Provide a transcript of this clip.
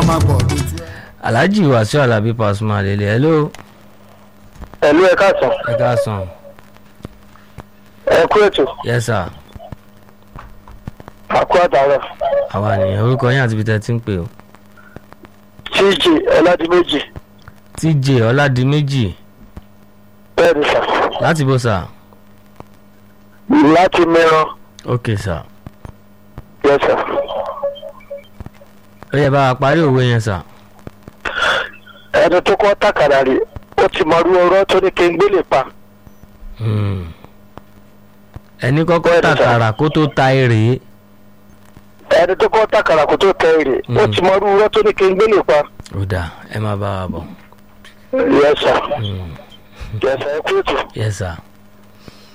máa pọ̀ lójú ẹ̀. alhaji wàsíù alábí pasuma lele hello ẹ̀lú ẹ̀ káàsán ẹ káàsán ẹ kú ètò yes sir àkú àtàrà àwa nìyẹn orúkọ yín àti ibi tẹ́ ti ń pè o tj ọládìméjì tj ọládìméjì bẹ́ẹ̀ ni sà láti bó sà láti mìíràn ok sà yẹ sà. ó yẹ bá wa parí òwe yẹn sà ẹni tó kọ́ tàkàrà rè ó ti mọ̀rú ọ̀rọ̀ tó ní kí n gbélé pa Hmm. ẹni kọ́kọ́ Bẹ́ẹ̀ni, sà. tàkàrà kó tó ta èrè ẹni tó kọ́ tàkàrà kó tó tẹ èrè ó Mm. ti mọ̀rú ọ̀rọ̀ tó ní kí n gbélé pa ó dà ẹ má bá wa bọ̀ yẹ sà Hmm. yẹ sà ẹ kú ètò. yes sir